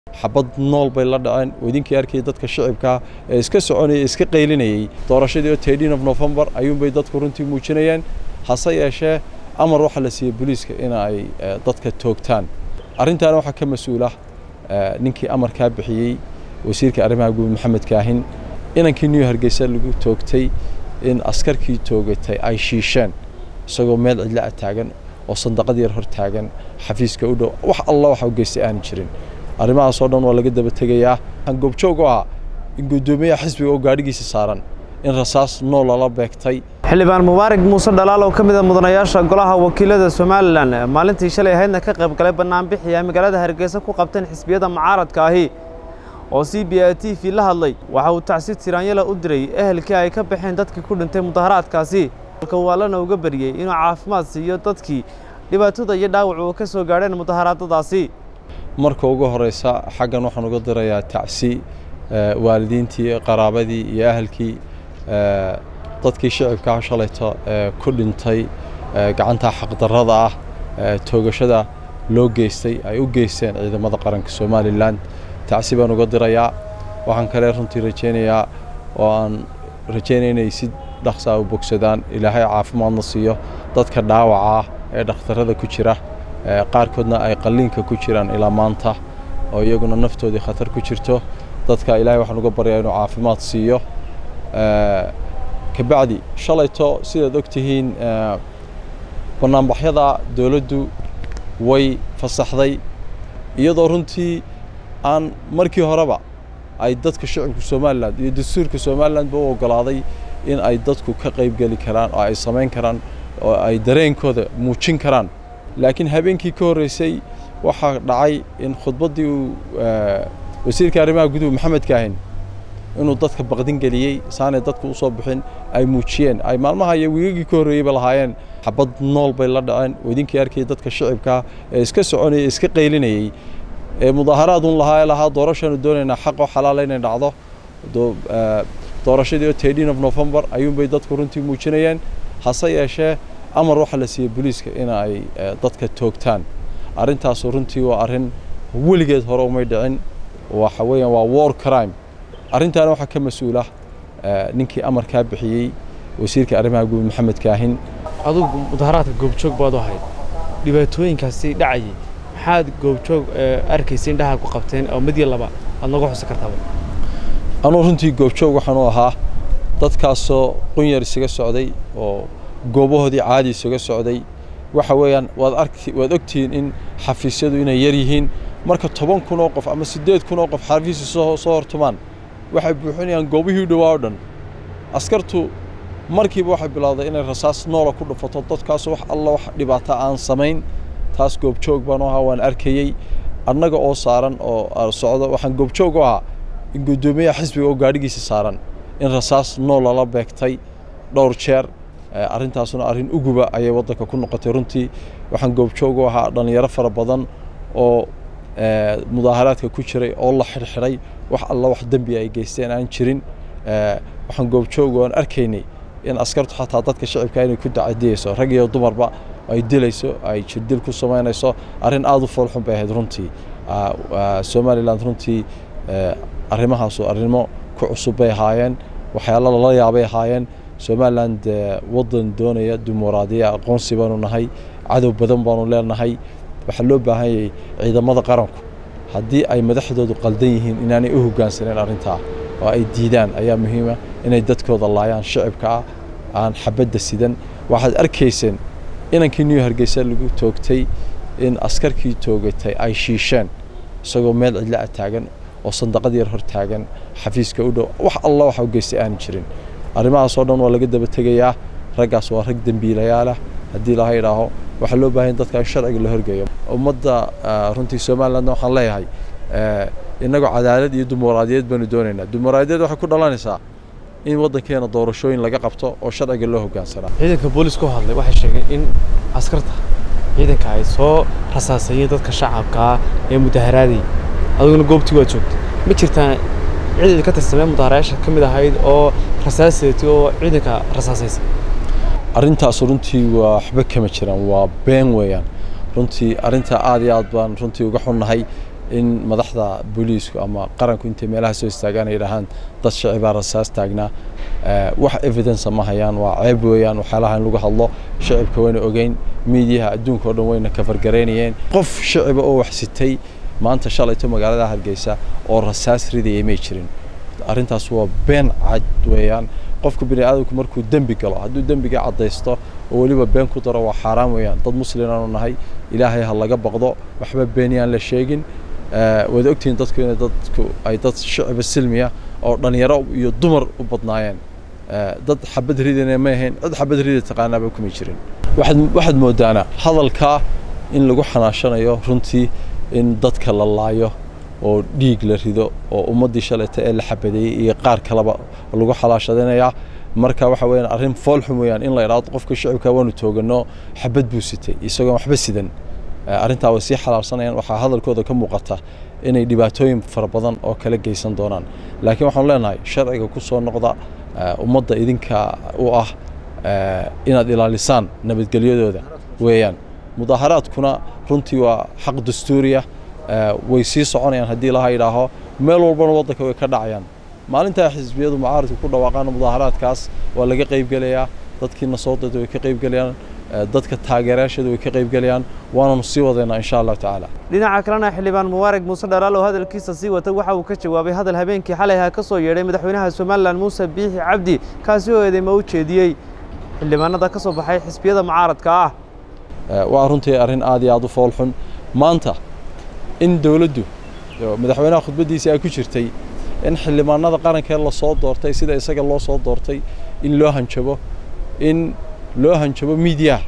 xabad nool bay la dhaceen oo idinkii arkayay dadka shicibkaa ee iska soconayay iska qaylinayay doorashadii oo tedin of november ayuunbay dadku runtii muujinayeen hase yeeshee amar waxaa la siiyey booliiska in ay dadka toogtaan arrintaana waxaa ka mas-uula ninkii amarkaa bixiyey wasiirka arrimaha guud maxamed kaahin inankii new hargeysa lagu toogtay in askarkii toogatay ay shiisheen isagoo meel cidla a taagan oo sandaqad yar hor taagan xafiiska u dhow wax alla waxa u geystay aanu jirin arrimahaasoo dhan waa laga daba tegayaa waxaan goobjoog u ahaa in guddoomiyaha xisbiga oo gaadhigiisa saaran in rasaas nool lala beegtay xildhibaan mubaarak muuse dhalaal oo ka mid a mudanayaasha golaha wakiilada somalilan maalintii shalay ahaydna ka qayb galay bannaanbixi ay magaalada hargeysa ku qabteen xisbiyada mucaaradka ahi oo c b i t v la hadlay waxa uu tacsi tiraanyala u diray ehelkii ay ka baxeen dadkii ku dhintay mudaharaadkaasi halka waalana uga bariyey inuu caafimaad siiyo dadkii dhibaatada iyo dhaawac uu ka soo gaadheen mudaharaadadaasi marka ugu horeysa xaggan waxaan uga dirayaa tacsi waalidiintii qaraabadii iyo ahalkii dadkii shicibkaa shalayto ee ku dhintay gacanta xaqdarrada ah toogashada loo geystay ay u geysteen ciidamada qaranka somalilan tacsi baan uga dirayaa waxaan kale runtii rajaynayaa oo aan rajaynaya inay si dhaqsaa u bogsadaan ilaahay caafimaadna siiyo dadka dhaawaca ah ee dhakhtarrada ku jira qaarkoodna ay qalliinka ku jiraan ilaa maanta oo iyaguna naftoodii khatar ku jirto dadka ilaahay waxaan uga baryaa inuu caafimaad siiyo kabacdi shalayto sidaad og tihiin bannaanbaxyada dowladdu way fasaxday iyadoo runtii aan markii horeba ay dadka shicibka somalilan iyo dastuurka somalilanba u oggolaaday in ay dadku ka qaybgeli karaan oo ay samayn karaan oo ay dareenkooda muujin karaan laakiin habeenkii ka horreysay waxaa dhacay in khudbaddii uu wasiirka arrimaha guduhu maxamed kaahin inuu dadka baqdin geliyey saanay dadku u soo bixin ay muujiyeen ay maalmaha iyo wiigagii ka horreeyeyba lahaayeen xabad nool bay la dhaceen oo idinkii arkayay dadka shicibkaa ee iska soconayay iska qaylinayay ee mudaaharaadun lahaa lahaa doorashaanu doonaynaa xaqoo xalaala inay dhacdo doorashadii oo tedin of november ayuunbay dadku runtii muujinayeen hase yeeshee amar waxaa la siiyey booliiska in ay dadka toogtaan arrintaasu runtii waa arrin weligeed hore umay dhicin waxa weeyaan waa war crime arrintaana waxaa ka mas-uula ninkii amarkaa bixiyey wasiirka arrimaha guud maxamed kaahin adugu mudaharaadka goobjoog baad u ahayd dhibaatooyinkaasi dhacayay maxaad goobjoog arkaysa indhaha ku qabteen oo mid iyo laba aad nooga xusi kartaba anuu runtii goobjoog waxaan u ahaa dadkaasoo qunyar isaga socday oo goobahoodii caadi isaga socday waxa weeyaan waad arki waad ogtihiin in xafiisyadu inay yar yihiin marka toban kun oo qof ama siddeed kun oo qof xafiisi soo soo hortumaan waxay buuxinayaan goobihii dhowaa o dhan askartu markiiba waxay bilowday inay rasaas noola ku dhufato dadkaasu wax alla wax dhibaata aan samayn taas goobjoog baan u ahaa waan arkayey annaga oo saaran oo socdo waxaan goobjoog u ahaa in guddoomiyaha xisbiga oo gaadhigiisa saaran in rasaas nool lala beegtay dhowr jeer arrintaasuna arrin uguba ayay waddanka ku noqotay runtii waxaan goobjoog u ahaa dhallinyaro fara badan oo mudaaharaadka ku jiray oo la xidhxidhay wax alla wax dembi ay geysteen aan jirin waxaan goobjoog oan arkaynay in askartu xataa dadka shicibka inay ku dacadiyeyso rag iyo dumarba ay dilayso ay jirdil ku samaynayso arrin aada u foolxun bay ahayd runtii somalilan runtii arrimahaasu arrimo ku cusub bay ahaayeen waxyaalo lala yaabay ahaayeen somalilan dee waddan doonaya dimuqraadiya aqoonsi baanu nahay cadow badan baanu leenahay waxaa loo baahan yahay ciidamada qaranku haddii ay madaxdoodu qaldan yihiin inaanay u hoggaansaneen arrintaa oo ay diidaan ayaa muhiima inay dadkooda laayaan shicibka ah aan xabadda sidan waxaad arkayseen inankii new hargeysa lagu toogtay in askarkii toogatay ay shiisheen isagoo meel cidla a taagan oo sandaqad yar hor taagan xafiiska u dhow wax alla waxa u geystay aanu jirin arrimahaasoo dhan waa laga daba tegayaa raggaas waa rag dembiilayaalah haddii laha idhaaho waxaa loo baahan dadka in sharciga la horgeeyo ummadda runtii somalilandna waxaan leeyahay innagoo cadaalad iyo dimuqraadiyeed baanu doonaynaa dimuqraadiyeed waxay ku dhalanaysaa in waddankeena doorashooyin laga qabto oo sharciga loo hoggaansanaa ciidanka booliisku hadlay waxay sheegeen in askarta ciidanka ay soo rasaasayeen dadka shacabkaa ee mudaharaadayay adiguna goobtii waad joogtay ma jirtaan cid ka tirsamee mudaharayaasha ka mid ahayd oo rasaaseetay oo ciidanka rasaasaysay arrintaas runtii waa waxba kama jiraan waa been weeyaan runtii arrintaa aad iyo aad baan runtii uga xunnahay in madaxda booliisku ama qaranku intay meelaha soo istaagaan ay yidhaahaan dad shacibaa rasaas taagnaa wax evidence ma hayaan waa ceeb weeyaan waxyaalaha in lagu hadlo shacibka wayna ogeyn miidiyaha adduunka oo dhan wayna kafargaraynayeen qof shaciba oo wax sitay maanta shalayto magaalada hargeysa oo rasaas ridayay may jirin arrintaas waa been cad weeyaan qofka bini aadamku markuu dembi galo hadduu dembiga caddaysto oo weliba been ku daro waa xaaraan weeyaan dad muslimaanu nahay ilaahay ha laga baqdo waxba beeniyaan la sheegin waad ogtihiin dadku inay dadku ay dad shacba silmiya oo dhallinyaro iyo dumar u badnaayeen dad xabad ridana ma ahayn cid xabad rida taqaanaaba kuma jirin waxaad waxaad moodaana hadalkaa in lagu xanaashanayo runtii in dadka la laayo oo dhiig la rido oo ummaddii shalayta ee la xabadeeyey iyo qaar kaleba lagu xalaashadinayaa marka waxa weeyaan arrin foolxum weeyaan in la idhaahdo qofka shacibka waanu toogano xabad buu sitay isagoon waxba sidan arrintaa way sii xalaalsanayaan waxaa hadalkooda ka muuqata inay dhibaatooyin fara badan oo kala geysan doonaan laakiin waxaanu leenahay sharciga ku soo noqda ummadda idinka u ah inaad ilaalisaan nabadgelyadooda weeyaan mudaaharaadkuna runtii waa xaq dastuuriya way sii soconayaan haddii laha yidhaaho meel walbana waddanka way ka dhacayaan maalintaa xisbiyadu mucaaradka ku dhawaaqaan mudaaharaadkaas waa laga qaybgelayaa dadkiina soo dada way ka qaybgelayaan dadka taageerayaashooda way ka qaybgelayaan waananu sii wadaynaa insha allahu tacaala dhinaca kalena xildhibaan mubaarag muuse dhalaal oo hadalkiisa sii wata waxa uu ka jawaabay hadal habeenkii xalay ha ka soo yeedhay madaxweynaha somalilan muuse biixi cabdi kaasi oo eedeyma u jeediyey xildhibaanada ka soo baxay xisbiyada mucaaradka ah waa runtii arrin aad iyo aad u foolxun maanta in dowladdu madaxweynaha khudbaddiisii ay ku jirtay in xildhibaanada qarankee lasoo doortay sida isaga loo soo doortay in loo hanjabo in loo hanjabo miidiyaha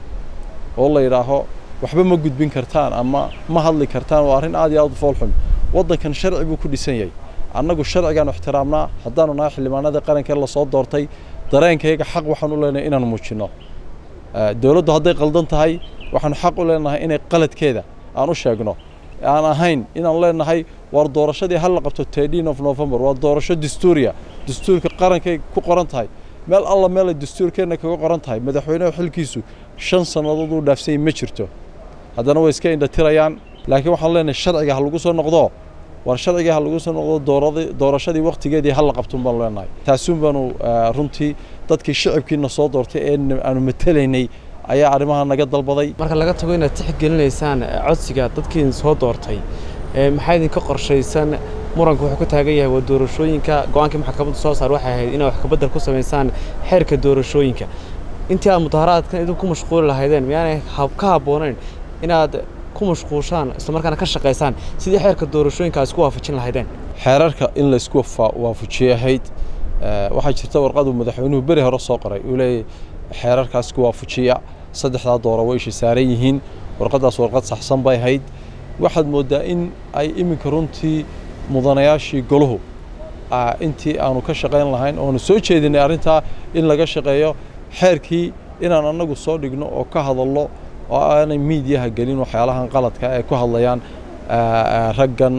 oo la yidhaaho waxba ma gudbin kartaan ama ma hadli kartaan waa arrin aad iyo aad u foolxun waddankan sharci buu ku dhisan yahay annagu sharcigaanu ixtiraamnaa haddaanu nahay xildhibaanada qarankee lasoo doortay dareenkayga xaq waxaan u leenahay inaanu muujinno dowladdu hadday qaldan tahay waxaanu xaq u leenahay inay qaladkeeda aan u sheegno aan ahayn inaan leenahay waar doorashadii hal la qabto tedin of november waa doorasho dastuuriya dastuurka qarankay ku qoran tahay meel alla meelay dastuurkeenna kaga qoran tahay madaxweynehu xilkiisu shan sannadood uu dhaafsanyay ma jirto haddana way iska indhatirayaan laakiin waxaan leenahay sharciga ha lagu soo noqdo waar sharciga ha lagu soo noqdo doorashadii wakhtigeedii hal la qabtun baanu leenahay taasuun baanu runtii dadkii shicibkiina soo doortay ee aanu matelaynay ayaa arrimaha naga dalbaday marka laga tago inaad tixgelinaysaan codsiga dadkiin soo doortay maxaa idinka qorshaysan muranku wuxuu ku taagan yahay waa doorashooyinka go-aankii maxkamaddu soo saar waxay ahayd inaad wax kabedel ku samaysaan xeerka doorashooyinka intii aad mudaharaadkan idinku ku mashquuli lahaydeen miyaanay ka habboonayn inaad ku mashquushaan islamarkaana ka shaqaysaan sidii xeerka doorashooyinka aad isku waafajin lahaydeen xeerarka in la isku waafajiyay ahayd waxaa jirta warqadu madaxweynuhu beri hore soo qoray uu leeyahy xeerarkaas isku waafajiya saddexdaa doora way isha saaran yihiin warqaddaas warqad saxsan bay ahayd waxaad mooddaa in ay iminka runtii mudanayaashii goluhu intii aanu ka shaqayn lahayn oonu soo jeedinay arrintaa in laga shaqeeyo xeerkii inaan annagu soo dhigno oo ka hadallo oo aanay miidiyaha gelin waxyaalahan qaladka ee ku hadlayaan raggan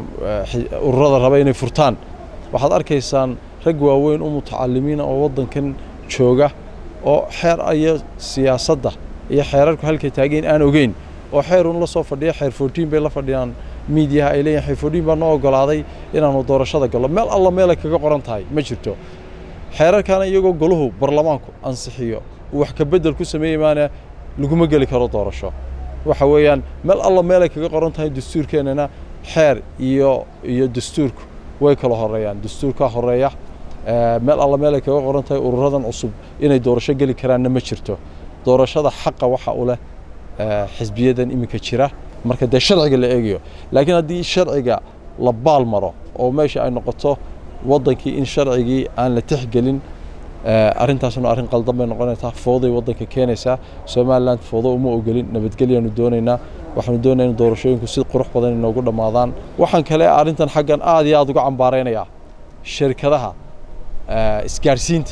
ururada raba inay furtaan waxaad arkaysaan rag waaweyn u mutacalimiina oo waddankan jooga oo xeer iyo siyaasadda iyo xeerarku halkay taageen aan ogeyn oo xeerun la soo fadhiya xeer fourtiin bay la fadhiyaan miidiyaha ay leeyihin xeer fourtiin baa noo ogolaaday inaanu doorashada gallo meel alla meelay kaga qoran tahay ma jirto xeerarkaana iyagoo goluhu barlamaanku ansixiyo uu wax ka beddel ku sameeyey maana laguma geli karo doorasho waxa weeyaan meel alla meelay kaga qoran tahay dastuurkeennana xeer iyo iyo dastuurku way kala horeeyaan dastuurkaa horeeya meel alla meelay kaga qoran tahay ururadan cusub inay doorasho geli karaanna ma jirto doorashada xaqa waxa u leh xisbiyadan iminka jira marka dee sharciga la eegayo laakiin haddii sharciga la baal maro oo meesha ay noqoto waddankii in sharcigii aan la tixgelin arrintaasna arrin qaldan bay noqonaysaa fooday waddanka keenaysaa somaliland foodo uma ogolin nabadgelyaanu doonaynaa waxaanu doonaynaa in doorashooyinku si qurux badan inoogu dhammaadaan waxaan kale arrintan xaggan aad iyo aad uga cambaaraynayaa shirkadaha isgaadhsiinta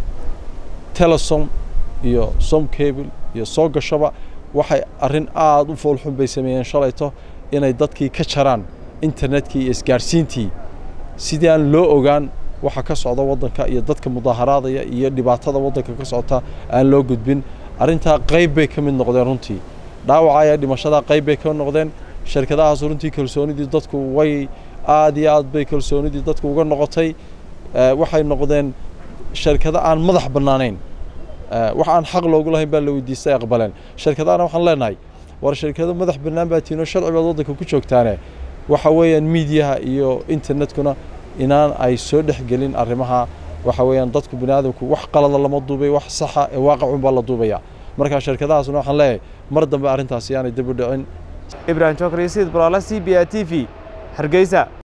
telesom iyo som cable iyo soo gashaba waxay arrin aad u foolxun bay sameeyeen shalayto inay dadkii ka jaraan internetkii iyo isgaadhsiintii sidii aan loo ogaan waxa ka socda waddanka iyo dadka mudaaharaadaya iyo dhibaatada waddanka ka socota aan loo gudbin arrintaa qayb bay ka mid noqdeen runtii dhaawaca ayaa dhimashadaa qayb bay ka noqdeen shirkadahaas runtii kalsoonidii dadku way aad iyo aad bay kalsoonidii dadku uga noqotay waxay noqdeen shirkado aan madax bannaanayn wax aan xaq loogu lahayn baa la weydiistay aqbaleen shirkadahana waxaan leenahay war shirkado madax bannaan baa tiinoo sharci baad waddanka ku joogtaane waxa weeyaan miidiyaha iyo internetkuna inaan ay soo dhexgelin arrimaha waxa weeyaan dadku bini aadamku wax qalada lama duubay wax saxa ee waaqicun baa la duubaya marka shirkadahaasna waxaan leeyahay mar dambe arrintaasi yaanay dib u dhicin ibrahim jokar iyo sayid balaala c b a t v hargeysa